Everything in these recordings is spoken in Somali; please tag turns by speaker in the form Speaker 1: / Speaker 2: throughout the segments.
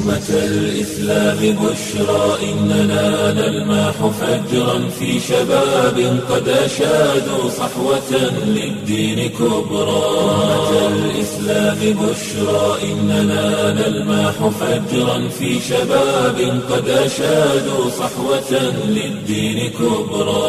Speaker 1: أمة الإسلام بشرى إننا نلمح فجرا في شباب قد أشادوا صحوة للدين كبرى أمة الإسلام بشرى إننا نلمح فجرا في شباب قد أشادوا صحوة للدين كبرى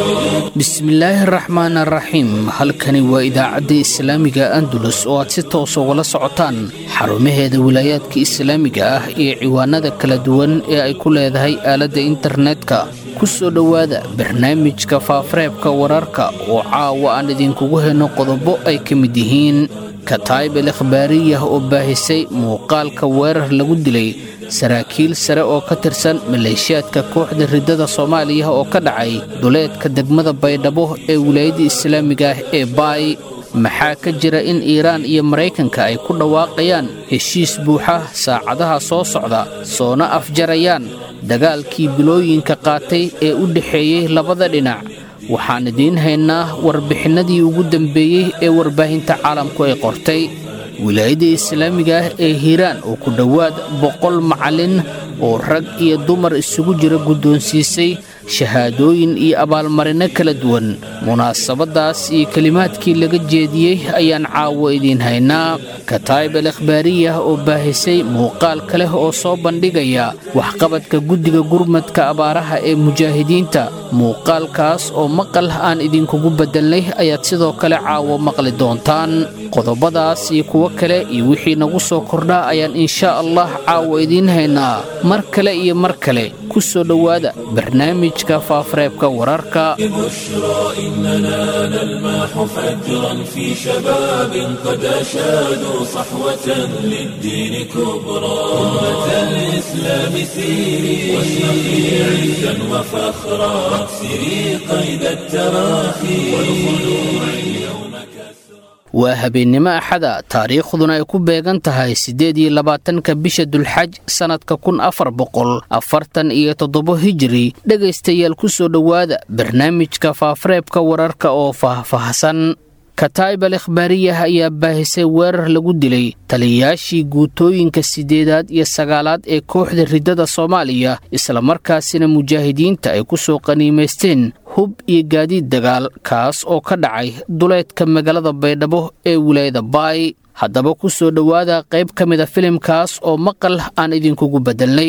Speaker 2: bismillaahi raxmaan araxiim halkani waa idaacadda islaamiga andalus oo aad si toos ugala socotaan xarumaheeda wilaayaadka islaamiga ah iyo ciwaanada kala duwan ee ay ku leedahay aaladda internetka ku soo dhowaada barnaamijka faafareebka wararka oo caawa aan idinkugu henno qodobo ay ka mid yihiin kataayib al ikhbaariyah oo baahisay muuqaalka weerar lagu dilay saraakiil sare oo ka tirsan maleeshiyaadka kooxda riddada soomaaliya oo ka dhacay duleedka degmada baydhabo ee wilaayadda islaamiga ah ee baay maxaa ka jira in iiraan iyo maraykanka ay ku dhawaaqayaan heshiis buuxa saacadaha soo socda soona afjarayaan dagaalkii bilooyinka qaatay ee u dhexeeyey labada dhinac waxaan idiin haynaa warbixinnadii ugu dambeeyey ee warbaahinta caalamku ay qortay wilaayadda islaamiga ah ee hiiraan oo ku dhowaad boqol macallin oo rag iyo dumar isugu jira guddoonsiisay shahaadooyin iyo abaalmarinno kala duwan munaasabaddaas iyo kelimaadkii laga jeediyey ayaan caawo idiin haynaa kataayib al ikhbaariyah oo baahisay muuqaal ka leh oo soo bandhigaya waxqabadka guddiga gurmadka abaaraha ee mujaahidiinta muuqaalkaas oo maqal aan idinkugu beddelnay ayaad sidoo kale caawo maqli doontaan qodobadaas iyo kuwo kale iyo wixii nagu soo kordhaa ayaan inshaa allah caawo idiin haynaa mar kale iyo mar kale ku soo dhowaada barnaamijka faafareebka wararka
Speaker 1: بشرى إننا نلمح فجرا في شباب قد أشادوا صحوة للدين كبرى أمة الإسلام سيري واشرقي عزا وفخرا واكسري قيد التراخي والخلوع اليوم كسرى
Speaker 2: waa habeennimo axada taariikhduna ay ku beegan tahay siddeed iyo labaatanka bisha dulxaj sannadka kun afar boqol afartan iyo toddobo hijiri dhegaystayaal ku soo dhowaada barnaamijka faafareebka wararka oo faahfaahsan kataayib al ikhbaariyah ayaa baahisay weerar lagu dilay taliyayaashii guutooyinka siddeedaad iyo sagaalaad ee kooxda riddada soomaaliya islamarkaasina mujaahidiinta ay ku soo qaniimaysteen hub iyo gaadiid dagaal kaas oo ka dhacay duleedka magaalada baydhabo ee wilaayada baay haddaba ku soo dhowaada qayb ka mida filimkaas oo maqal aan idinkugu beddelnay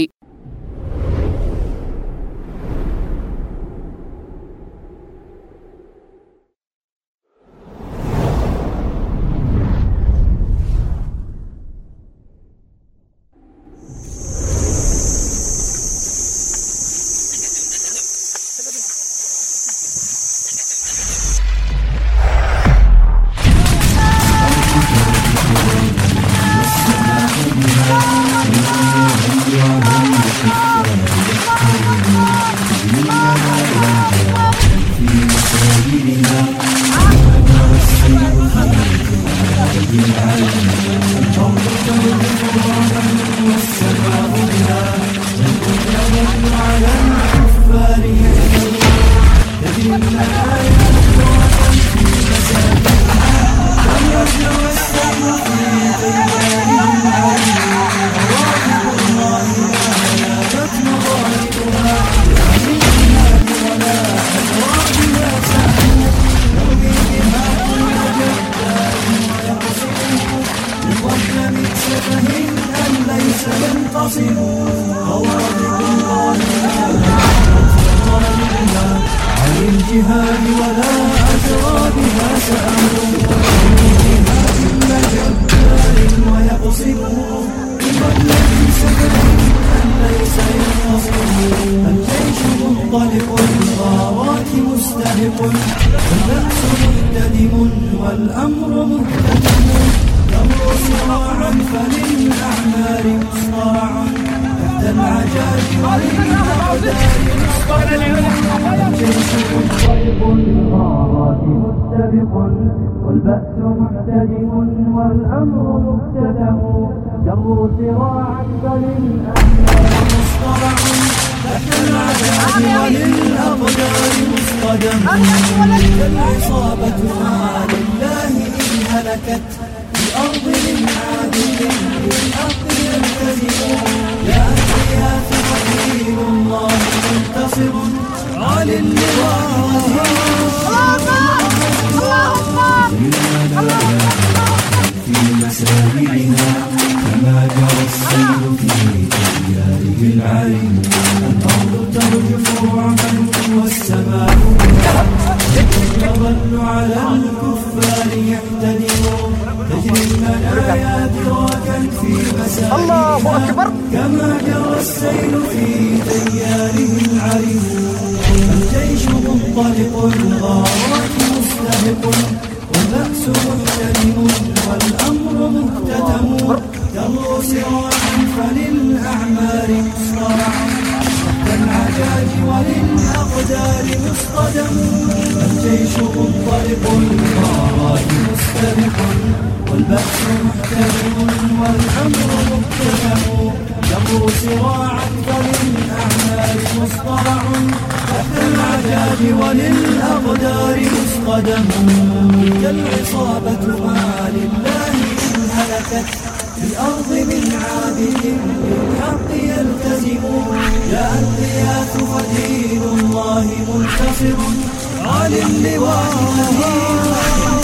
Speaker 3: والبأس محتدم والأمر مبتدأ جروا سراعا فللأميال مصطلع تحت العذاب وللأقدار مصطدم العصابة ما لله إن هلكت الأرض من عادل بالحق يلتزم السيل في تياره العريم الأرض ترجف رعبا والسماء تظل على الكفار يحتدمون تجري المنايا دراكا في مسائل الله أكبر كما جرى السيل في تياره العريم الجيش منطلق الغارات مستبق والبأس محتدم والأمر مهتدم تروا سراعا فللأعمار مصطرع تحت العجاج وللأقدار مصطدم الجيش منطلق الغارات مستبق والبأس محتدم والأمر مهتدم تروا سراعا فللأعمار مصطرع تحت العجاج وللأقدار مصطدم كالعصابة ما لله إن هلكت في الأرض من عابد للحق يلتزم جاء الغياث ودين الله منتصر عالي اللواء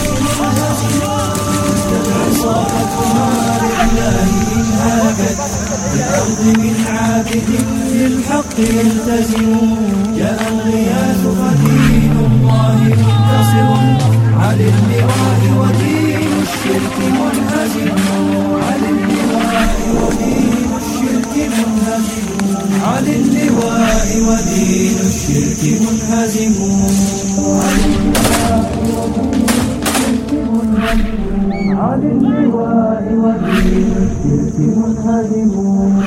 Speaker 3: العصابة ما لله إن هلكت في الأرض من عابد للحق يلتزم جاء الغياث ودين الله منتصر على اللواء ودين الشرك منهزم على اللواء ودين الشرك منهزم على اللواء ودين الشرك منهزم على اللواء ودين الشرك منهزم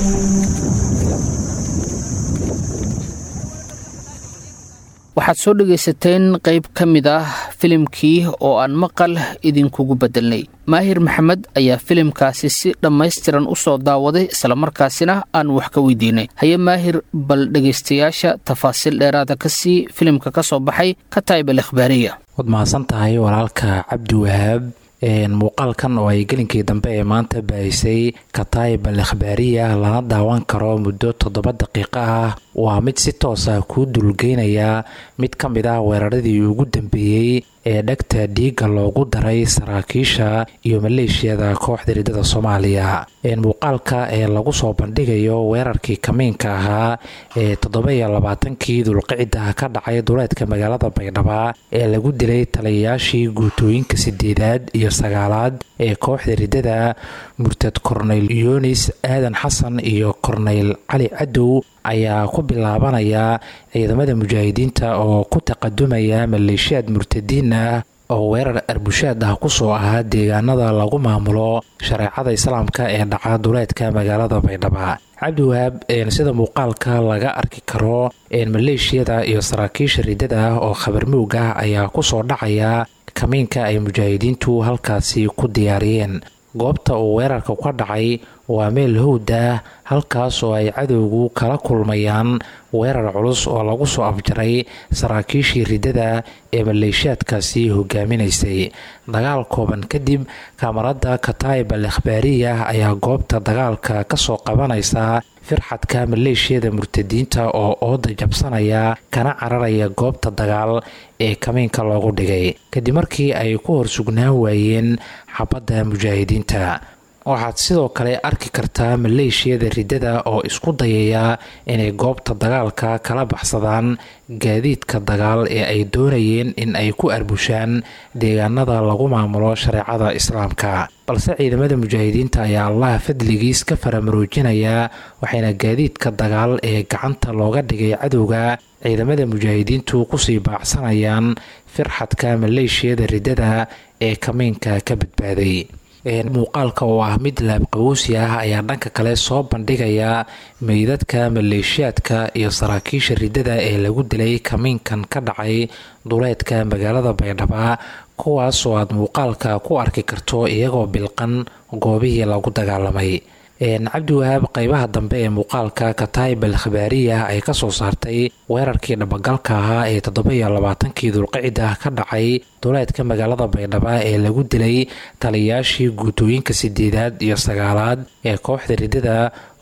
Speaker 2: waxaad soo dhegaysateen qayb ka mid ah filimkii oo aan maqal idinkugu beddelnay maahir maxamed ayaa filimkaasi si dhammaystiran u soo daawaday islamarkaasina aan wax ka weydiinay haye maahir bal dhegaystayaasha tafaasiil dheeraada ka sii filimka ka soo baxay ka taayib al ikhbaariya
Speaker 4: waad mahadsan tahay walaalka cabdi wahaab muuqaalkan oo ay gelinkii dambe ee maanta baahisay kataayib al ikhbaariya lana daawan karo muddo toddoba daqiiqo ah waa mid si toos ah kuu dulgeynaya mid ka mid ah weeraradii ugu dambeeyey ee dhegta dhiigga loogu daray saraakiisha iyo maleeshiyada kooxda ridada soomaaliya muuqaalka ee lagu soo bandhigayo weerarkii kamiinka ahaa ee toddoba-iyo labaatankii dulqicida ka dhacay duleedka magaalada baydhaba ee lagu dilay taliyayaashii guutooyinka sideedaad iyo sagaalaad ee kooxda ridada murtad korneyl yunis aadan xasan iyo korneyl cali cadow ayaa ku bilaabanaya ciidamada mujaahidiinta oo ku taqadumaya maleeshiyaad murtadiin ah oo weerar arbushaad ah kusoo ahaa deegaanada lagu maamulo shareecada islaamka ee dhaca duleedka magaalada baydhaba cabdiwahaab sida muuqaalka laga arki karo maleeshiyada iyo saraakiisha ridada ah oo khabarmoog ah ayaa kusoo dhacaya kamiinka ay mujaahidiintu halkaasi ku diyaariyeen goobta uu weerarka ka dhacay waa meel howd ah halkaas oo ay cadowgu kala kulmayaan weerar culus oo lagu soo afjaray saraakiishii ridada ee maleeshiyaadkaasi hogaaminaysay dagaal kooban kadib kaamarada kataayib al ikhbaariya ayaa goobta dagaalka kasoo qabanaysa firxadka maleeshiyada murtadiinta oo ooda jabsanaya kana cararaya goobta dagaal ee kamiinka loogu dhigay kadib markii ay ku hor sugnaan waayeen xabadda mujaahidiinta waxaad sidoo kale arki kartaa maleeshiyada ridada oo isku dayaya inay goobta dagaalka kala baxsadaan gaadiidka dagaal ee ay doonayeen in ay ku arbushaan deegaanada lagu maamulo shareecada islaamka balse ciidamada mujaahidiinta ayaa allaha fadligiis ka faramaroojinaya waxayna gaadiidka dagaal ee gacanta looga dhigay cadowga ciidamada mujaahidiintu kusii baacsanayaan firxadka maleeshiyada ridada ee kamiinka ka badbaaday muuqaalka oo ah mid laabqabowsi ah ayaa dhanka kale soo bandhigaya meydadka maleeshiyaadka iyo saraakiisha ridada ee lagu dilay kamiinkan ka dhacay duleedka magaalada baydhaba kuwaas oo aad muuqaalka ku arki karto iyagoo bilqan goobihii lagu dagaalamay cabdiwahaab qeybaha dambe ee muuqaalka kataayib al khabaariya ay kasoo saartay weerarkii dhabagalka ahaa ee toddoba-iyo labaatankii dulqicida ka dhacay duleedka magaalada baydhaba ee lagu dilay taliyayaashii guutooyinka sideedaad iyo sagaalaad ee kooxda ridada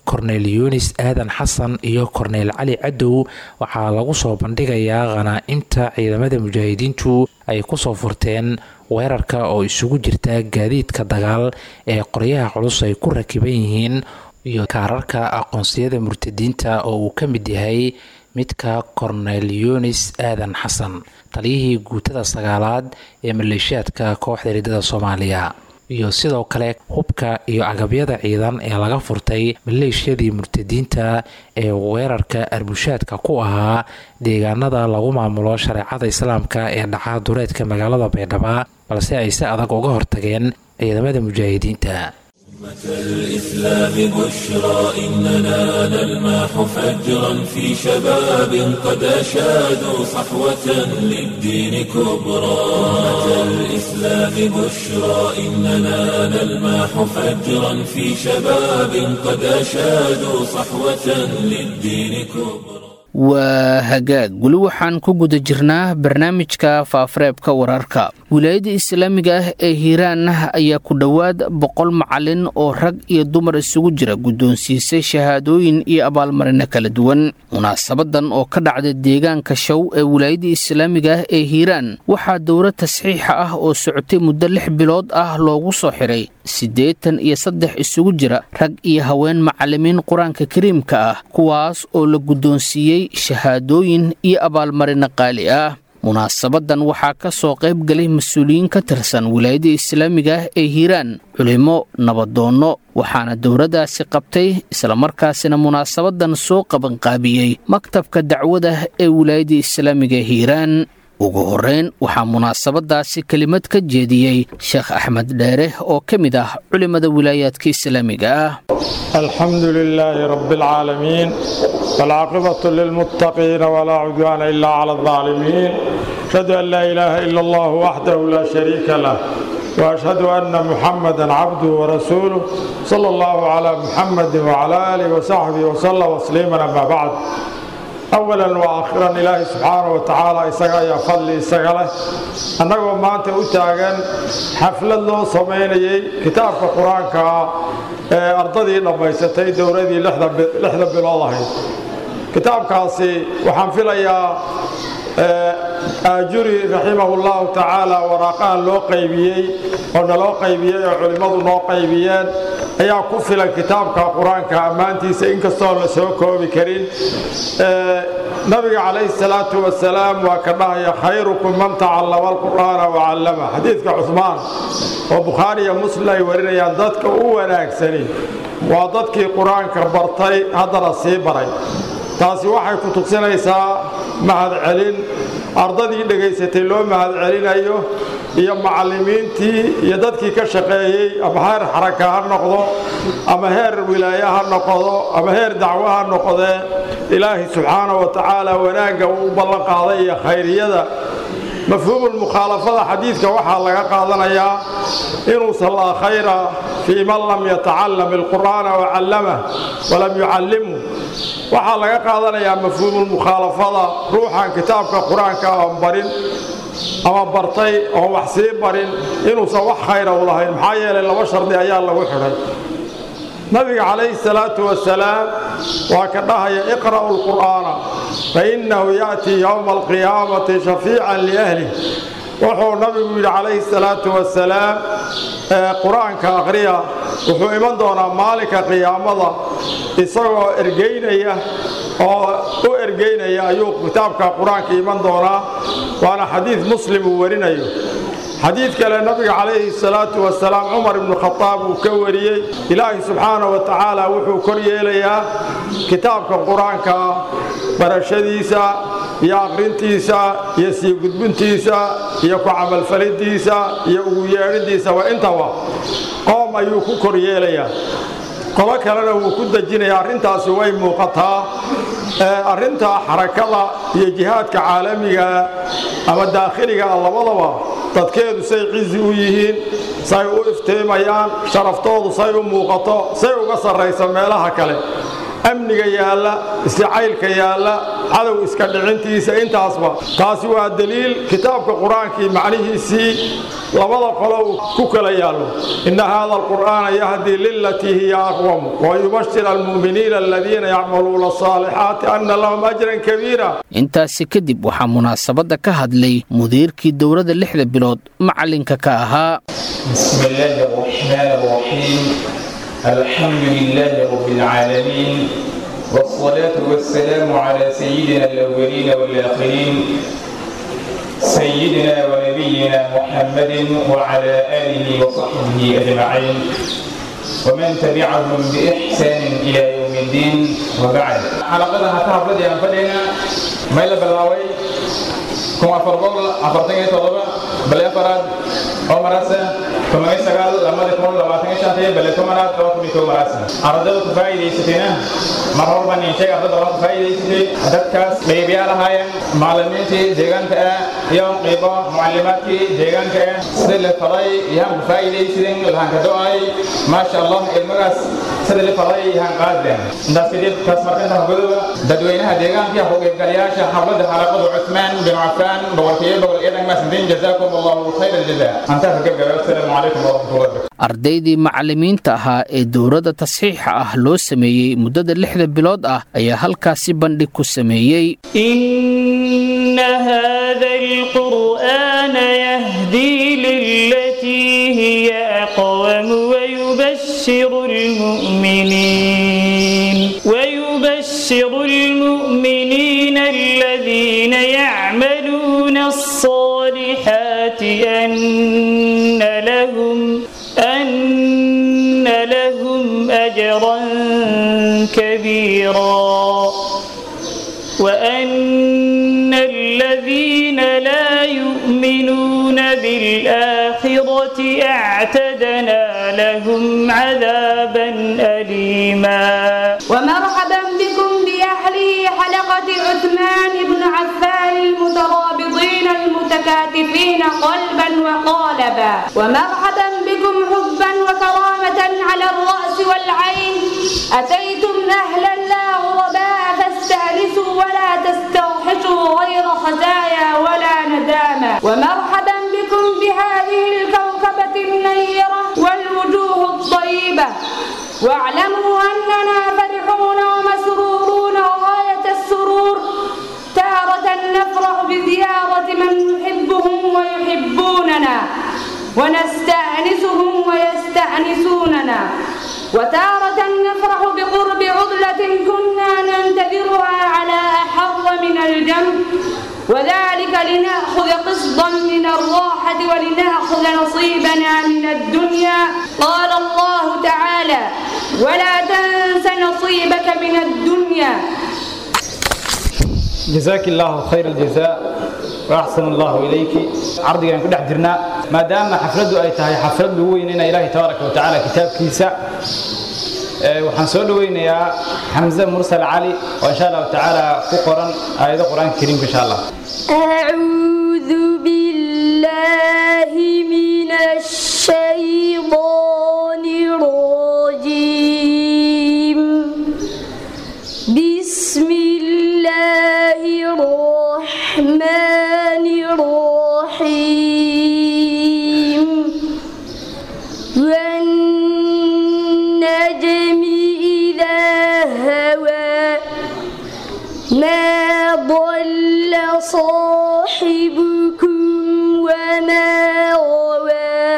Speaker 4: korneyl yunis aadan xasan iyo korneyl cali cadow waxaa lagu soo bandhigayaa khanaa'imta ciidamada mujaahidiintu ay kusoo furteen weerarka oo isugu jirta gaadiidka dagaal ee qoryaha culus ay ku rakiban yihiin iyo kaararka aqoonsiyada murtadiinta oo uu ka mid yahay midka korneyl yunis aadan xasan taliyihii guutada sagaalaad ee maleeshiyaadka kooxda riddada soomaaliya iyo sidoo kale hubka iyo agabyada ciidan ee laga furtay maleeshiyadii murtadiinta ee weerarka arbushaadka ku ahaa deegaanada lagu maamulo shareecada islaamka ee dhaca dureedka magaalada baydhaba balse ay si adag uga hortageen ciidamada mujaahidiinta
Speaker 1: الإسلام بشرى إننا نلمح فجرا في شباب قد أشادوا صحوة للدين كبرى الإسلام بشرى إننا نلمح فجرا في شباب قد أشادوا صحوة للدين كبرى
Speaker 2: waa hagaag weli waxaan ku guda jirnaa barnaamijka faafareebka wararka wilaayadda islaamiga ah ee hiiraan ayaa ku dhowaad boqol macalin oo rag iyo dumar isugu jira guddoonsiisay shahaadooyin iyo abaalmarino kala duwan munaasabadan oo ka dhacda deegaanka show ee wilaayadda islaamiga ah ee hiiraan waxaa dowra tasxiixa ah oo socotay muddo lix bilood ah loogu soo xiray siddeetan iyo saddex isugu jira rag iyo haween macalimiin qur-aanka kariimka ah kuwaas oo la guddoonsiiyey shahaadooyin iyo abaalmarino qaali ah munaasabadan waxaa ka soo qayb galay mas-uuliyiin ka tirsan wilaayadda islaamiga ah ee hiiraan culimo nabadoonno waxaana dowladdaasi qabtay islamarkaasina munaasabadan soo qabanqaabiyey maktabka dacwada ee wilaayadda islaamiga hiiraan ugu horreyn waxaa munaasabadaasi kelimad ka jeediyey sheekh axmed dheere oo ka mid ah culimmada wilaayaadka islaamiga ah
Speaker 5: الحمد لله رب العالمين والعاقبة للمتقين ولا عدوان إلا على الظالمين أشهد أن لا إله إلا الله وحده لا شريك له وأشهد أن محمدا عبده ورسوله صلى الله على محمد وعلى آله وصحبه وسلم تسليما أما بعد أولا وآخرا إلهي سبحانه وتعالى إساقا يا فضلي إساقا له أنه ما أنت أتاقن حفلة له سميني كتاب القرآن كا أرضدي لما يستي دوردي لحظة بالله كتاب كاسي وحنفل يا aajuri raximahullahu tacaala waraaqahan loo qaybiyey oo naloo qaybiyey oo culimmadu noo qaybiyeen ayaa ku filan kitaabka qur-aanka ammaantiisa inkastoo la soo koobi karin nabiga calayhi salaatu wasalaam waa ka dhahaya khayrukum man tacallama alqur'aana wacallama xadiidka cuhmaan oo bukhaari iyo muslim ay warinayaan dadka u wanaagsani waa dadkii qur-aanka bartay haddana sii baray taasi waxay ku tusinaysaa mahadcelin ardadii dhegaysatay loo mahadcelinayo iyo macallimiintii iyo dadkii ka shaqeeyey ama heer xaraka ha noqdo ama heer wilaaye ha noqdo ama heer dacwo ha noqdee ilaahay subxaana wa tacaala wanaagga uu u ballan qaaday iyo khayriyada mafhuumulmukhaalafada xadiidka waxaa laga qaadanayaa inuusan laa khayra fii man lam yatacalam alqur'aana wacallamah walam yucallimhu waxaa laga qaadanayaa mafhuumulmukhaalafada ruuxan kitaabka qur-aanka aan barin ama bartay oon wax sii barin inuusan wax khayra u lahayn maxaa yeelay laba shardi ayaa lagu xidhay nabiga calayhi salaatu wasalaam waa ka dhahaya iqra'u lqur'aana fainnahu ya'tii yowma alqiyaamati shafiican liahlih wuxuu nabigu yidhi calayhi salaatu wasalaam qur-aanka akhriya wuxuu iman doonaa maalinka qiyaamada isagoo ergeynaya oo u ergeynaya ayuu kitaabka qur-aanka iman doonaa waana xadiid muslim uu warinayo xadiid kale nabiga calayhi salaatu wasalaam cumar ibnu khadaab uu ka wariyey ilaahi subxaana wa tacaala wuxuu kor yeelayaa kitaabka qur-aanka barashadiisa iyo aqrintiisa iyo sii gudbintiisa iyo ku camalfalidiisa iyo ugu yeedhidiisaba intaba qoom ayuu ku kor yeelayaa qolo kalena wuu ku dejinaya arrintaasi way muuqataa arrinta xarakada iyo jihaadka caalamiga ama daakhiliga labadaba dadkeedu say cizi u yihiin say u iftiimayaan sharaftoodu say u muuqato say uga sarrayso meelaha kale amniga yaalla isjacaylka yaalla cadow iska dhicintiisa intaasba taasi waa daliil kitaabka qur-aankii macnihiisii labada qolo uu ku kala yaallo inna haada alqur'aana yahdii lilatii hiya aqwamu wayubashir almu'miniina aladiina yacmaluuna asaalixaati anna lahum ajran kabiira
Speaker 2: intaasi kadib waxaa munaasabadda ka hadlay mudiirkii dowladda lixda bilood macalinka ka ahaa
Speaker 6: بسم الله الرحمن الرحيم الحمد لله رب العالمين والصلاة والسلام على سيدنا الأولين والآخرين سيدنا ونبينا محمد وعلى آله وصحبه أجمعين ومن تبعهم بإحسان إلى يوم الدين وبعد حلقتها تهبط يا فدينا ما إلا بلاوي كما فرقوا أفرتين طلبة بل أفراد عمرسة كما يسقال لما تكون لباتين شهرية بل كما نتوقف بكم مراسة أردت فايدة ستنا مرحبا بني شيء أردت فايدة ستنا dadkaas qeybiyaa lahaayeen macallimiintii deegaanka ah iyo qeybo mucallimaadkii deegaanka ah sida la faray yahaan ku faa'iidaysideen lahaan ka do-ay maasha allah ilmagaas sida la faray yahaan qaadeen intaas kadib taas markinta godoba dadweynaha deegaanka ku qeybgalayaasha xafladda xalaqadu cusmaan bin cafaan boqolkiiba boqol iyo dhan maasantiin jazaakum allahu khayra aljazaa antaa ka gebgaba asalaamu calaykum waraxmatullahi wabarakatu
Speaker 2: ardaydii macallimiinta ahaa ee dowladda tasxiixa ah loo sameeyey muddada lixda bilood ah ayaa halkaasi bandhig ku sameeyey
Speaker 7: إن هذا القرآن يهدي للتي هي أقوم ويبشر المؤمنين ويبشر المؤمنين الذين يعملون الصالحات أن لهم أن لهم أجرا كبيرا وأن الذين لا يؤمنون بالآخرة اعتدنا لهم عذابا أليما
Speaker 8: ومرحبا بكم بأهل حلقة عثمان بن عفان المترابطين المتكاتفين قلبا وقالبا ومرحبا بكم حبا وكرامة على الرأس والعين أتيتم أهلا لا غرباء فاستأنسوا ولا تستوحشوا غير خزايا ولا ندامة ومرحبا بكم بهذه الكوكبة النيرة والوجوه الطيبة واعلموا أننا فرحون ومسرورون غاية السرور تارة نفرح بزيارة من نحبهم ويحبوننا ونستأنسهم ويستأنسوننا وتارة نفرح بقرب عضلة كنا ننتظرها على أحر من الجنب وذلك لنأخذ قسطا من الراحة ولنأخذ نصيبنا من الدنيا قال الله تعالى ولا تنس نصيبك من الدنيا
Speaker 6: جزاك الله خير الجزاء وأحسن الله إليك عرضي أن كل حجرنا ما دام حفلته أي تهي حفلته ويننا إلهي تبارك وتعالى كتاب كيسا waxaan soo dhaweynayaa xamse mursal cali oo insha allahu tacaala ku qoran aayado qur-aanka kariimka insha allah
Speaker 9: أعوذ بالله من الشيطان الرجيم بسم الله الرحمن الرحيم والنجم إذا هوى ما ضل صاحبكم وما غوى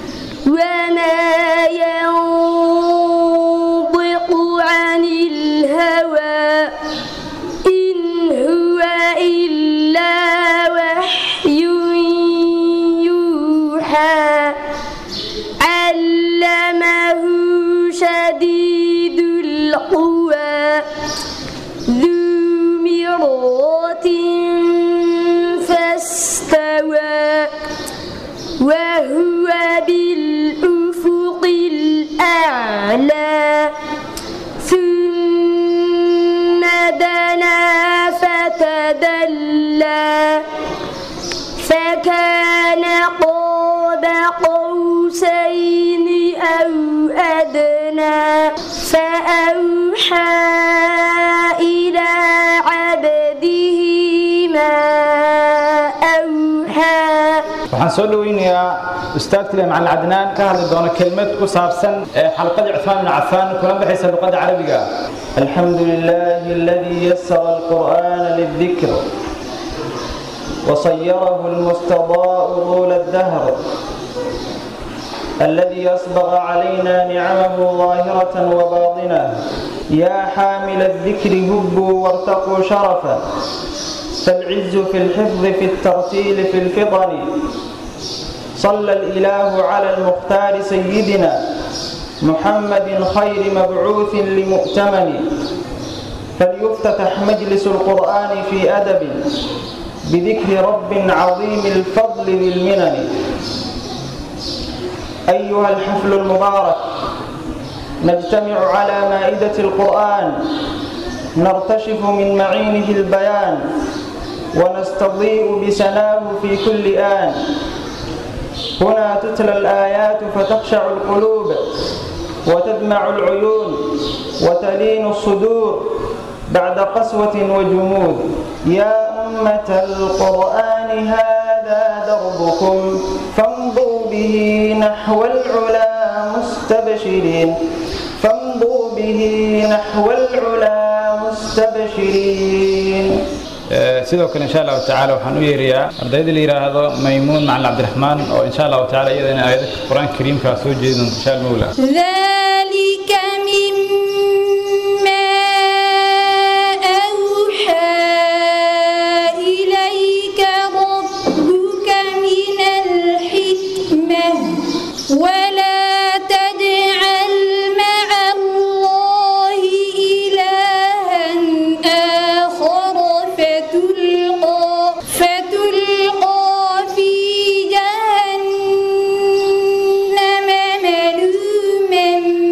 Speaker 9: وما ينطق عن الهوى إن هو إلا وحي يوحى علمه شديد القوى ذو مرة فاستوى وهو بالأفق الأعلى ثم دنا فتدلى فكان قاب قوسين أو أدنى فأوحى
Speaker 6: waxaan soo dhoweynayaa ustaadkile macalin cadnaan ka hadli doona kelmad ku saabsan xalqadii cuثmaan bin cafaan kuna baxaysa luqadda carabiga alxamdu lilaahi aladii yasara alqur'aana lildikr وصيره المستضاء طول الدهر الذي أصبغ علينا نعمه ظاهرة وباطنة يا حامل الذكر هبوا وارتقوا شرفا فالعز في الحفظ في الترتيل في الفطن صلى الإله على المختار سيدنا محمد خير مبعوث لمؤتمن فليفتتح مجلس القرآن في أدب بذكر رب عظيم الفضل ذي المنن أيها الحفل المبارك نجتمع على مائدة القرآن نرتشف من معينه البيان ونستضيء بسناه في كل آن هنا تتلى الآيات فتخشع القلوب وتدمع العيون وتلين الصدور بعد قسوة وجمود يا أمة القرآن هذا دربكم فامضوا به نحو العلا مستبشرين فامضوا به نحو العلا مستبشرين sidoo kale insha allahu tacaala waxaan u yeerayaa ardayda la yidhaahdo maymuun macalin cabdiraxmaan oo insha allahu tacaala iyadana aayada qur-aanka kariimkaa soo jeedi doonta insha almawla
Speaker 10: ذلك مما أوحى إليك ربك من الحكمة ولا تجعل مع الله إلها آخر فتلقى فتلقى في جهنم ملوما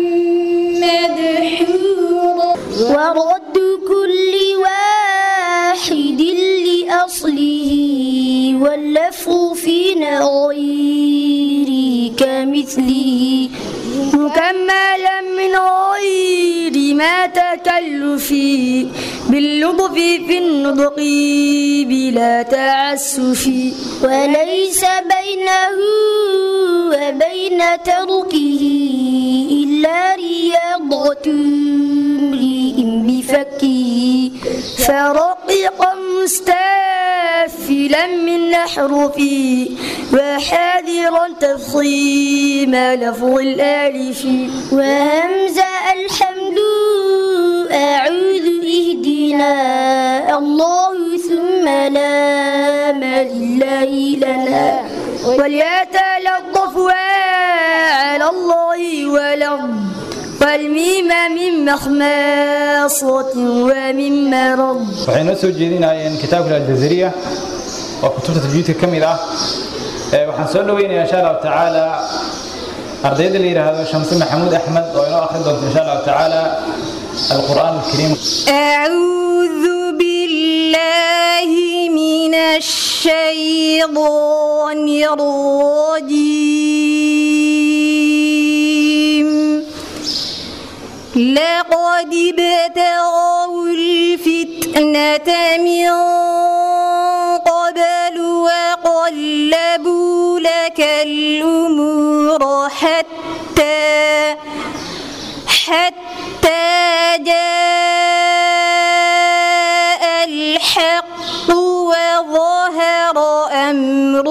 Speaker 10: مدحورا
Speaker 9: ورد كل واحد لأصله واللفظ فينا غير كمثله مكملا من غير ما تكلف باللطف في النطق بلا تعسف وليس بينه وبين تركه إلا رياضة امرئ بفكه فرققا مستافلا من أحرفه وحاذرا تفصيم لفظ الآلف وهمزة الحمد أعوذ اهدنا الله ثم لام لله لنا وليتلطف على الله ولم والميم من مخماصة ومن مرض
Speaker 6: waxay noo soo jeedinayeen kitaabka aljazariya oo kutubta tajwiidka ka mid ah Ee, waxaan soo dhoweynayaa insha allahu tacaala ardayda la yidhaahdo shamse maxamuud axmed oo inoo akhrin doonta insha allahu tacaala alqur'aan alkariim
Speaker 10: أعوذ بالله من الشيطان الرجيم لقد ابتغوا الفتنة من قبل وقلبوا لك الأمور حتى حتى جاء الحق وظهر أمر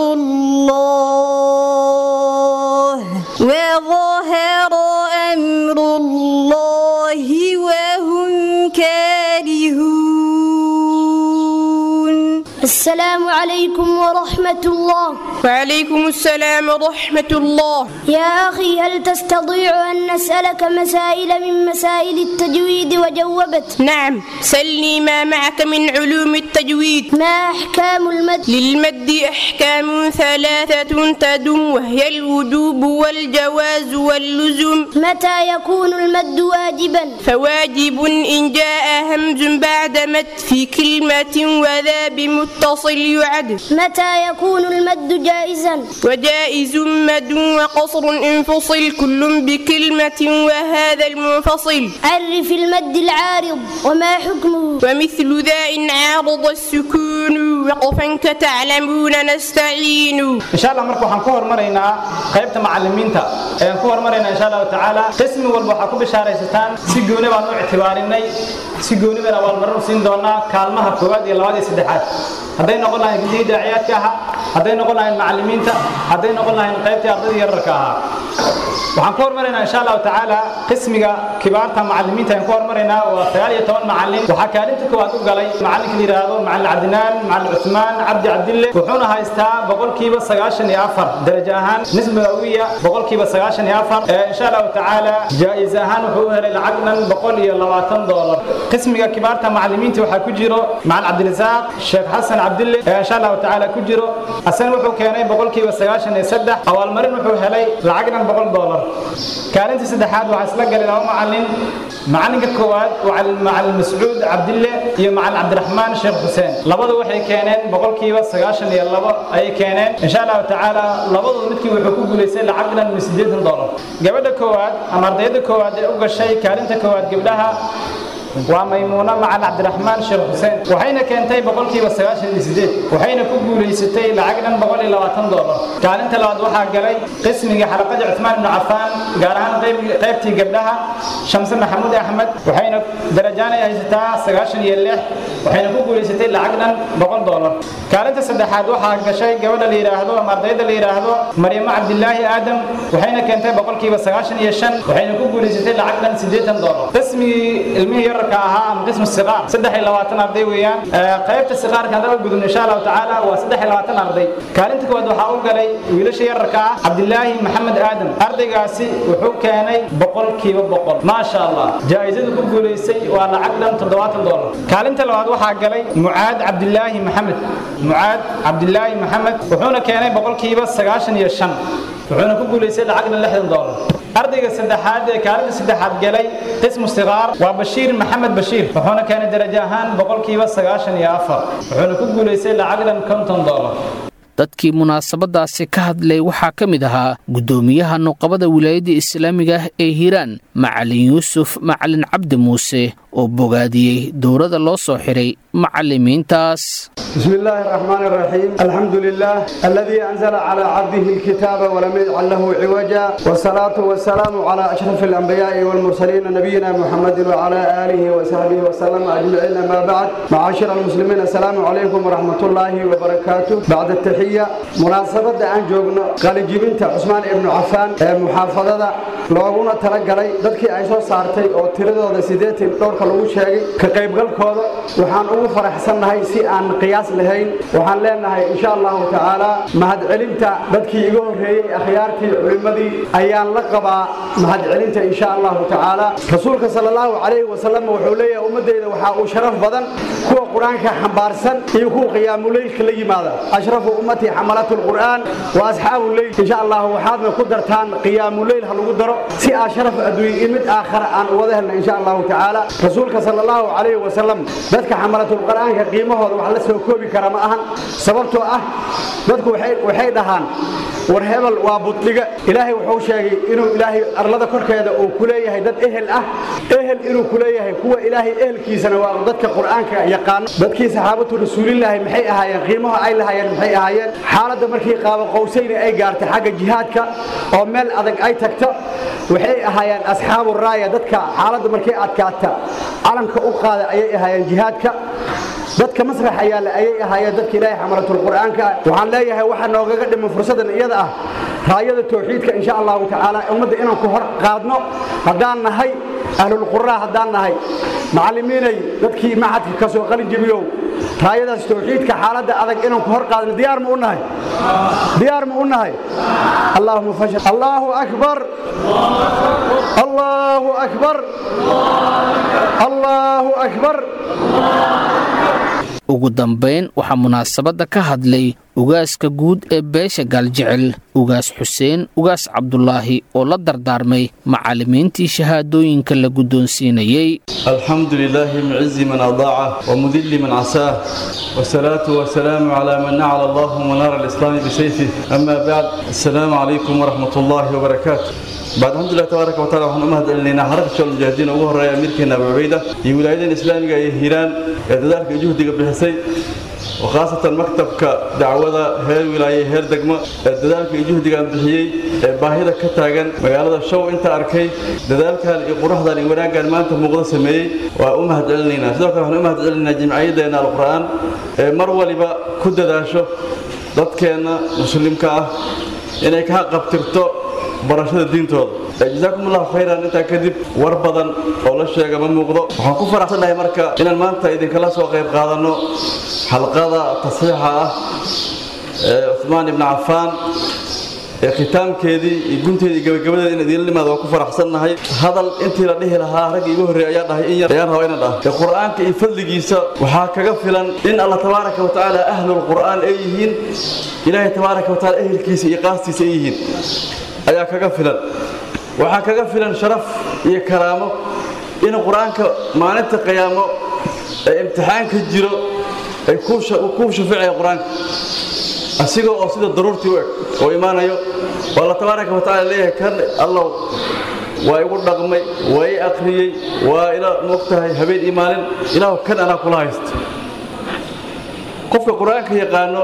Speaker 10: الله وظهر أمر الله وهم كارهون
Speaker 9: السلام عليكم ورحمة الله
Speaker 11: وعليكم السلام ورحمة الله
Speaker 9: يا أخي هل تستطيع أن نسألك مسائل من مسائل التجويد وجوبت
Speaker 11: نعم سلني ما معك من علوم التجويد
Speaker 9: ما أحكام المد
Speaker 11: للمد أحكام ثلاثة تدم وهي الوجوب والجواز واللزوم
Speaker 9: متى يكون المد واجبا
Speaker 11: فواجب إن جاء همز بعد مد في كلمة وذا بمتصل يعد
Speaker 9: متى يكون المد جائزا
Speaker 11: وجائز مد وقصر انفصل كل بكلمة وهذا المنفصل
Speaker 9: عرف المد العارض وما حكمه
Speaker 11: ومثل ذا إن عارض السكون وقفا كتعلمون نستعين
Speaker 12: إن شاء الله مركو حنكو هرمرينا قيبت معلمينتا ayaan ku hormaraynaa insha allahu tacaala qismi walba waxaa ku bishaaraysataan si gooni baan u ictibaarinay si gooni baan abaalmarin siin doonaa kaalmaha koowaad iyo labaad iyo saddexaad hadday noqon lahayn gudihii daaciyaadka ahaa hadday noqon lahayn macallimiinta hadday noqon lahayn qaybtii ardayda yararka ahaa waxaan ku hormaraynaa insha allahu tacaala qismiga kibaarta macallimiinta ayaan ku hormaraynaa waa sagaal iyo toban macallin waxaa kaalinta koowaad u galay macallinka la yidhaahdo macallin cabdinaan macallin cusmaan cabdi cabdille wuxuuna haystaa boqolkiiba sagaashan iyo afar darajo ahaan nisba awiya boqolkiiba sagaashan iyo afar insha allahu tacaala jaa-is ahaan wuxuu u helay lacag dhan boqol iyo labaatan doolar qismiga kibaarta macallimiinta waxaa ku jiro macallin cabdirasaaq sheekh xasan cabdille insha allahu tacaala ku jiro asana wuxuu keenay boqolkiiba sagaashan iyo saddex abaalmarin wuxuu helay lacag dhan boqol doolar kaalinta saddexaad waxaa isla galay laba macallin macalinka koowaad waa macallin mascuud cabdille iyo macallin cabdiraxmaan sheekh xuseen labadu waxay keeneen boqolkiiba sagaashan iyo labo ayay keeneen insha allahu tacaala labadooda midkii wuxuu ku guulaystay lacag dhan sideetan doolar gabadha koowaad ama ardayda koowaad ee u gashay kaalinta koowaad gabdhaha waa maymuuna macal cabdiraxmaan sheekh xuseen waxayna keentay boqolkiiba sagaashan iyo sideed waxayna ku guulaysatay lacag dhan boqol iyo labaatan doolar kaalinta labaad waxaa galay qismigii xalaqadii cusmaan ibnu cafaan gaar ahaan qaybtii gabdhaha shamse maxamuud axmed waxayna darajaanay haysataa sagaashan iyo lix waxayna ku guulaysatay lacag dhan boqol doolar kaalinta saddexaad waxaa gashay gabadha la yidhaahdo ama ardayda la yidhaahdo maryamo cabdilaahi aadam waxayna keentay boqolkiiba sagaashan iyo shan waxayna ku guulaysatay lacag dhan siddeetan doolar qismigii ilmihii yar ahaa ama qismu siqaar saddex iyo labaatan arday weeyaan qaybta siqaarka haddaan u gudubno insha allahu tacaala waa saddex iyo labaatan arday kaalinta koowaad waxaa u galay wiilasha yararka ah cabdilaahi maxamed aadam ardaygaasi wuxuu keenay boqolkiiba boqol maasha allah jaa-isadu ku guulaystay waa lacag dhan toddobaatan doolar kaalinta labaad waxaa galay mucaad cabdilaahi maxamed mucaad cabdilaahi maxamed wuxuuna keenay boqolkiiba sagaashan iyo shan wuxuuna ku guulaystay lacag dhan lixdan doolar ardayga saddexaad ee kaalinta saddexaad galay qismu siqaar waa bashiir maxamed bashiir wuxuuna keenay darajo ahaan boqolkiiba sagaashan iyo afar wuxuuna ku guulaystay lacag dhan konton doolar
Speaker 2: dadkii munaasabadaasi ka hadlay waxaa ka mid ahaa guddoomiyaha nuqabada wilaayadda islaamiga ah ee hiiraan macalin yuusuf macalin cabdi muuse oo bogaadiyey dowrada loo soo xiray macallimiintaas
Speaker 13: بسم الله الرحمن الرحيم الحمد لله الذي أنزل على عبده الكتاب ولم يجعل له عوجا والصلاة والسلام على أشرف الأنبياء والمرسلين نبينا محمد وعلى آله وصحبه وسلم أجمعين ما بعد معاشر المسلمين السلام عليكم ورحمة الله وبركاته بعد التحية مناسبة أن جوجنا قال جبنت عثمان ابن عفان محافظة looguna talagalay dadkii ay soo saartay oo tiradooda sideetan dhowrka lagu sheegay ka qaybgalkooda waxaan ugu faraxsannahay si aan qiyaas lahayn waxaan leenahay insha allahu tacaala mahadcelinta dadkii iga horreeyey akhyaartii culimmadii ayaan la qabaa mahadcelinta insha allahu tacaala rasuulka sala allahu calayhi wasalam wuxuu leeyahay ummaddeyda waxaa uu sharaf badan kuwa qur-aanka xambaarsan iyo kuwa qiyaamuleylka la yimaada ashrafu ummatii xamalatu lqur'aan wa asxaabu leyl insha allahu waxaadna ku dartaan qiyaamuleyl ha lagu daro si aa sharaf adduunye iyo mid aakhara aan wada helna insha allahu tacaala rasuulka sala allahu calayhi wasalam dadka xamalatulqur'aanka qiimahooda wax la soo koobi kara ma ahan sababtoo ah dadku waxay dhahaan war hebel waa budhiga ilaahay wuxuu sheegay inuu ilaahay arlada korkeeda uu ku leeyahay dad ehel ah ehel inuu ku leeyahay kuwa ilaahay ehelkiisana waa dadka qur'aanka yaqaano dadkii saxaabatu rasuulilaahi maxay ahaayeen qiimaha ay lahaayeen maxay ahaayeen xaaladda markii qaabo qowsayni ay gaartay xagga jihaadka oo meel adag ay tagto waxay ahaayeen asxaabu raaya dadka xaaladda markay adkaata calanka u qaada ayay ahaayeen jihaadka dadka masrax ayaale ayay ahaayeen dadka ilaahay xamalatul qur'aanka waxaan leeyahay waxa noogaga dhiman fursadan iyada ah raayada tawxiidka insha allahu tacaala ummadda inaan ku hor qaadno haddaan nahay ahlul quraa haddaan nahay macallimiinay dadkii maxadka ka soo qalin jebiyow raayadaas tawxiidka xaaladda adag inaan ku hor qaadno diyaar ma u nahay diyaar ma u nahay allahuma fashal allahu akbar allahu akbar allahu akbar
Speaker 2: ugu dambayn waxaa munaasabadda ka hadlay ugaaska guud ee beesha gaaljecel ugaas xuseen ugaas cabdulaahi oo la dardaarmay macallimiintii shahaadooyinka la guddoonsiinayey
Speaker 14: الحمد لله معز من أضاعه ومذل من عساه والصلاة والسلام على من نعل الله منار الإسلام بسيفه أما بعد السلام عليكم ورحمة الله وبركاته بعد الحمد لله تبارك وتعالى waxaan u mahadcelinaynaa xarabka mujaahidiin ugu horeeya amiirkeena Abu Ubayda iyo wilaayada islaamiga ee Hiiraan ee dadaalka juhdiga bixisay oo khaasatan maktabka dacwada heer wilaaye heer degmo ee dadaalka iyo juhdigaan bixiyey ee baahida ka taagan magaalada show inta arkay dadaalkan iyo quruxdan iyo wanaaggan maanta muuqda sameeyey waa u mahad celinaynaa sidoo kale waxaan u mahad celinaynaa jimciyaddeena alqur'aan ee mar waliba ku dadaasho dadkeenna muslimka ah inay ka qabtirto barashada diintooda jazaakum allahu khayran intaa kadib war badan oo la sheega ma muuqdo waxaan ku faraxsannahay marka inaan maanta idinkala soo qayb qaadanno xalqada tasxiixa ah ee cuhmaan ibni cafaan ee khitaamkeedii iyo gunteedii gabagabadeeda in idiinla nimaado waan ku faraxsannahay hadal intii la dhihi lahaa ragga igu horreeya ayaa dhahay in yar ayaan rabaa inaan dhaha ee qur'aanka iyo fadligiisa waxaa kaga filan in allah tabaaraka wa tacaala ahlulqur'aan ay yihiin ilaahay tabaaraka wa tacaala ehelkiisa iyo qaastiisa ay yihiin ayaa kaga filan waxaa kaga filan sharaf iyo karaamo in qur-aanka maalinta qiyaamo ee imtixaanka jiro ay kuu shafeecaya qur-aanka asiga oo sida daruurtii u eg oo imaanayo oo alla tabaaraka wa tacala leeyahay kan allow waa igu dhaqmay waa i akhriyey waa ila moogtahay habeen iyo maalin ilaahu kan anaa kula haysta qofka qur-aanka yaqaano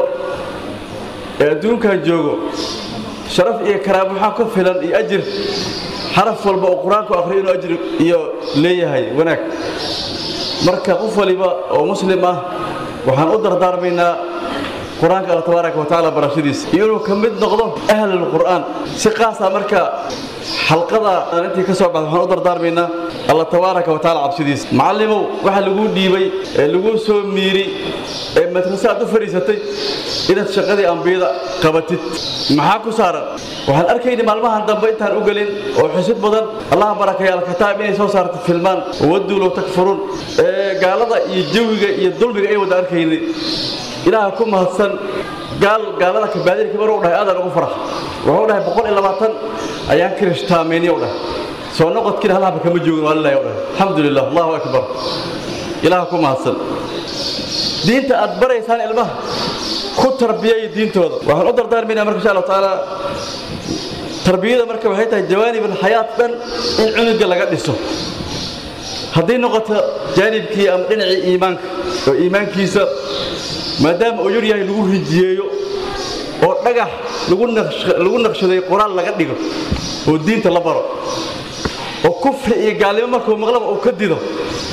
Speaker 14: ee adduunkan joogo sharaf iyo karaamo waxaa ku filan iyo ajir xaraf walba oo qur-aanku akhriyo inuu ajir iyo leeyahay wanaag marka qof waliba oo muslim ah waxaan u dardaarmaynaa qur-aanka alla tabaaraka wa tacaala barashadiisa iyo inuu ka mid noqdo ahlulqur'aan si qaasa marka xalqada aan intii ka soo baxda waxaan u dardaarmaynaa alla tabaaraka wa tacaala cabsidiisa macallimow waxa laguu dhiibay ee laguu soo miiri ee madrase aad u fadhiisatay inaad shaqadii ambiyada qabatid maxaa ku saaran waxaan arkayni maalmahan dambe intaan u gelin oo xusid badan allaha barakaya alkitaab inay soo saarto filmaan wadduu low takfuruun ee gaalada iyo jawiga iyo dulmiga ay wada arkayni ilaaha ku mahadsan gaal gaalada kabaadirkii maruu dhahay aadaan ugu farax wuxuu dhahay boqol iyo labaatan ayaan kirishtaameyniy dhahay soo noqodkiina halhaba kama joogin waa lilahi dhahay alxamdu lilah allahu akbar ilaaha ku mahadsan diinta aad baraysaan ilmaha ku tarbiyaya diintooda waxaan u dardaarmaynaa marka insha allahu tacaala tarbiyada marka waxay tahay jawaanib alxayaat dhan in cunuga laga dhiso haddii noqoto jaanibkii ama dhinacii iimaanka oo iimaankiisa maadaama uu yar yahay lagu rijiyeeyo oo dhagax lagu naqshaday qoraal laga dhigo oo diinta la baro oo kufri iyo gaalnimo markuu maqlaba uu ka dido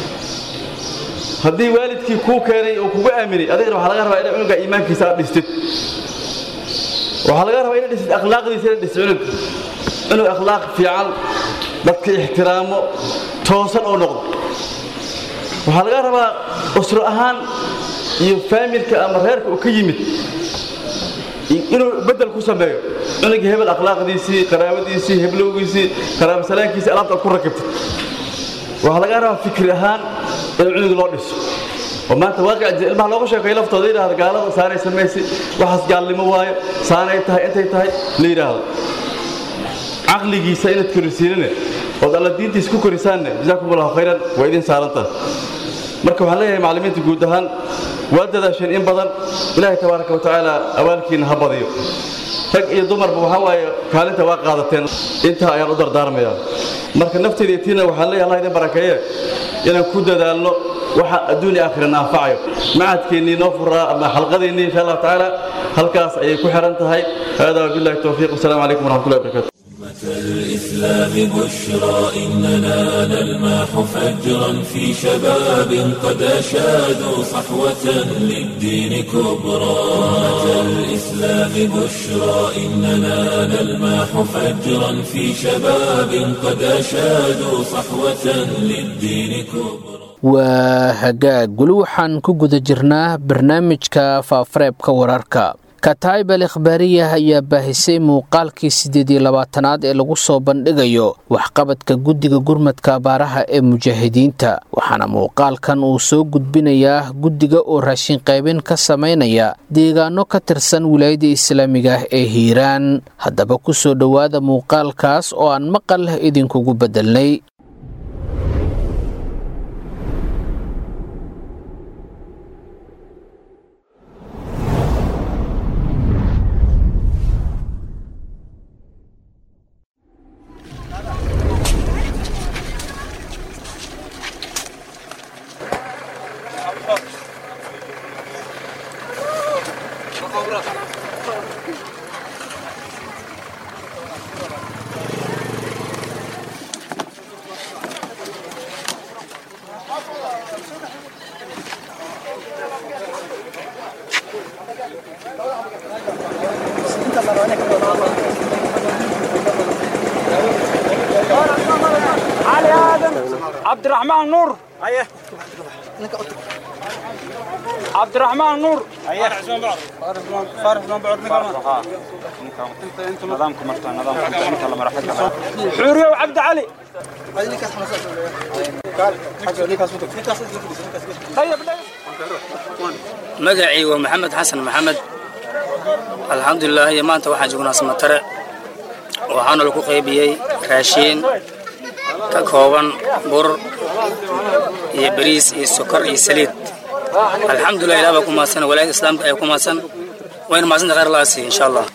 Speaker 14: haddii waalidkii kuu keenay oo kugu aaminay adigana waxaa laga rabaa ina cunuga iimaankiisa aad dhistid waxaa laga rabaa ina dhistid akhlaaqdiisa ina dhistid cunug cunug akhlaaq fiican dadka ixtiraamo toosan oo noqdo waxaa laga rabaa usro ahaan iyo faamilka ama reerka uu ka yimid inuu bedel ku sameeyo cunugii hebel akhlaaqdiisii qaraabadiisii heblowgiisii qaraabasalaankiisii alaabta aad ku rakibtid waxaa laga rabaa fikri ahaan in cunug loo dhiso oo maanta waaqic ilmaha looga sheekeeyo laftooda yidhahda gaalada saanay samaysi waxaas gaalnimo waayo saanay tahay intay tahay la yidhaahdo caqligiisa inaad korisiinine ood alla diintiisa ku korisaanne jazaakum allahu khayran waa idin saarantaha marka waxaan leeyahay macallimiinta guud ahaan waa dadaasheen in badan ilaahay tabaaraka wa tacaala abaalkiina ha badiyo rag iyo dumarba waxaa waaye kaalinta waa qaadateen intaa ayaan u dardaarmayaa marka nafteeda iyo tiina waxaan leeyahay allah idin barakeeye inaan ku dadaalno waxa adduun iyo aakhirana anfacayo macadkeennii noo furaa ama xalqadeennii insha allahu tacaala halkaas ayay ku xiran tahay hada wabillahi towfiiq wasalaamu calaykum waraxmatullahi wabarakatu
Speaker 1: الإسلام بشرى إننا نلماح فجرا في شباب قد أشادوا صحوة للدين كبرى الإسلام بشرى إننا نلماح فجرا في شباب قد أشادوا صحوة للدين كبرى
Speaker 2: waa hagaag weli waxaan ku guda jirnaa barnaamijka faafareebka wararka kataib al ikhbaariyah ayaa baahisay muuqaalkii siddeed iyo labaatanaad ee lagu soo bandhigayo waxqabadka guddiga gurmadka abaaraha ee mujaahidiinta waxaana muuqaalkan uu soo gudbinayaa guddiga oo raashin qaybin ka samaynaya deegaano ka tirsan wilaayada islaamiga ah ee hiiraan haddaba ku soo dhowaada muuqaalkaas oo aan maqal idinkugu beddelnay
Speaker 15: علي ادم عبد الرحمن نور ايه عبد الرحمن نور ايه عزمان بعض فارس عزمان بعض نقام انت انت نظامكم مرتين نظامكم انت لما راح حوريه وعبد علي طيب
Speaker 16: magacii waa maxamed xasan maxamed alxamdulilah iyo maanta waxaan joognaa samatare waxaana lagu qaybiyey raashiin ka kooban bur iyo bariis iyo sokor iyo saliid alxamdulilah ilah baa ku mahadsan walaayada islaamka ayaa ku mahadsan wayna mahadsanta khayr allaha siiya insha allah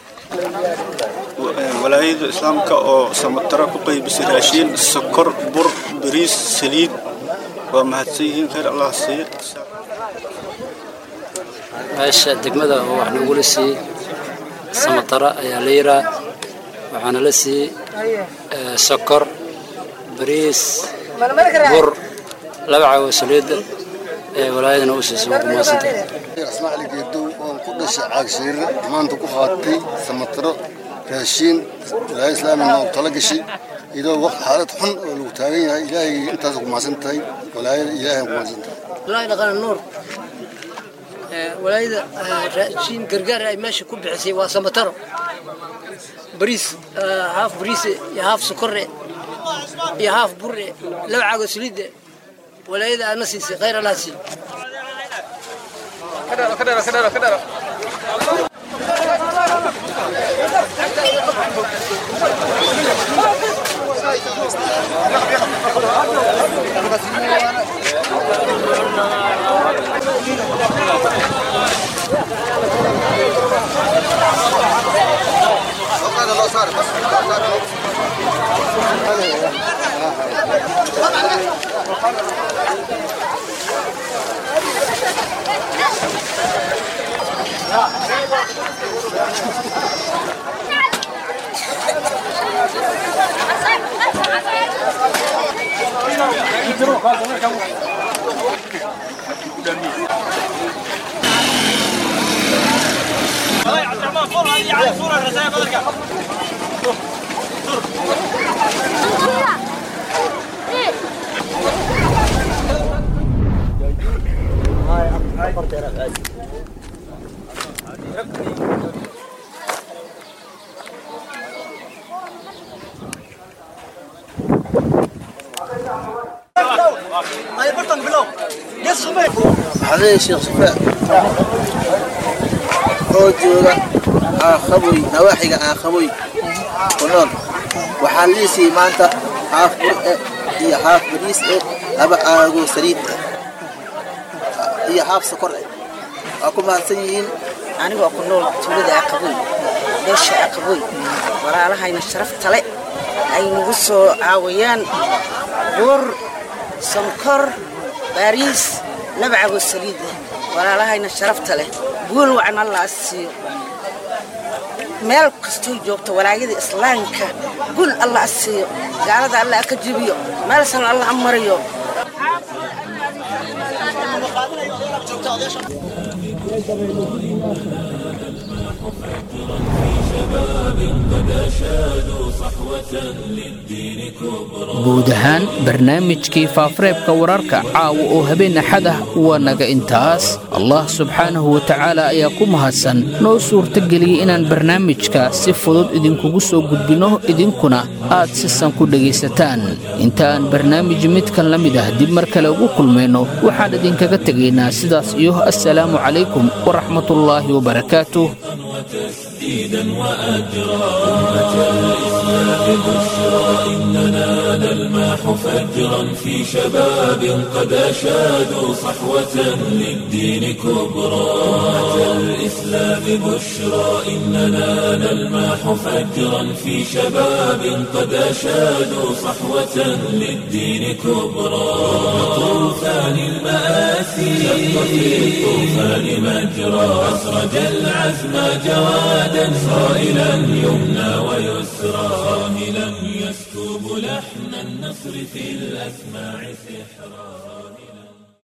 Speaker 17: walaayada islaamka oo samatara ku qaybisay raashiin sokor bur bariis saliid waa mahadsan yihiin khayr allah siiya
Speaker 16: meesha degmada oo wax nagula siiyey samatara ayaa la yiraa waxaana la siiyey sokor bariis bur laba cago saliida ee walaayadana u siisay waa ku mahadsantahay
Speaker 18: ismaaciil geedow oo ku dhashay caagshiire maanta ku qaatay samataro raashiin walaayada islaamina oo tala gashay iyadoo waqti xaalad xun oo lagu taagan yahay ilaahay intaas ku mahadsan tahay walaayada ilaahay ku mahadsan tahay
Speaker 19: wallaahi dhaqana nuur walaayada raashiin gargaar ay meesha ku bixisay waa samataro bariis haaf bariise iyo haaf sokore iyo haaf bure laba caago saliide walaayada aadna siisay khayr allah siiyo
Speaker 20: عليه شيخ صفاء oo jooga aakhaboy nawaaxiga aakhaboy ku nool waxaa liisii maanta haaf bur eh iyo haaf bariis eh laba aago saliid eh iyo haaf sokor eh waa ku mahadsan yihiin
Speaker 21: anigoo ku nool tuulada aqaboy beesha aqaboy walaalahayna sharafta le ay nagu soo caawiyaan bur sonkor bariis laba cago saliid eh walaalahayna sharafta leh guul wacan allah siiyo meel kastoo joogto walaayada islaamka guul allah siiyo gaalada allah ka jibiyo meelsan allah mariyo
Speaker 2: guud ahaan barnaamijkii faafareebka wararka caawa oo habeen axad ah waa naga intaas allah subxaanahu wa tacaala ayaa ku mahadsan noo suurtageliyey inaan barnaamijka si fudud idinkugu soo gudbinno idinkuna aad sisan ku dhegaysataan intaaan barnaamij midkan la mid ah dib mar kale ugu kulmayno waxaan idinkaga tegaynaa sidaas iyo assalaamu calaykum waraxmatullaahi wabarakaatuh
Speaker 1: تسديدا وأجرا أمة الإسلام بشرى إننا نلمح فجرا في شباب قد أشادوا صحوة للدين كبرى أمة الإسلام بشرى إننا نلمح فجرا في شباب قد أشادوا صحوة للدين كبرى طوفان المآسي شق في الطوفان مجرى أسرج العزم جوادا صائلا يمنى ويسرى صاهلا يسكب لحن النصر في الأسماع سحرا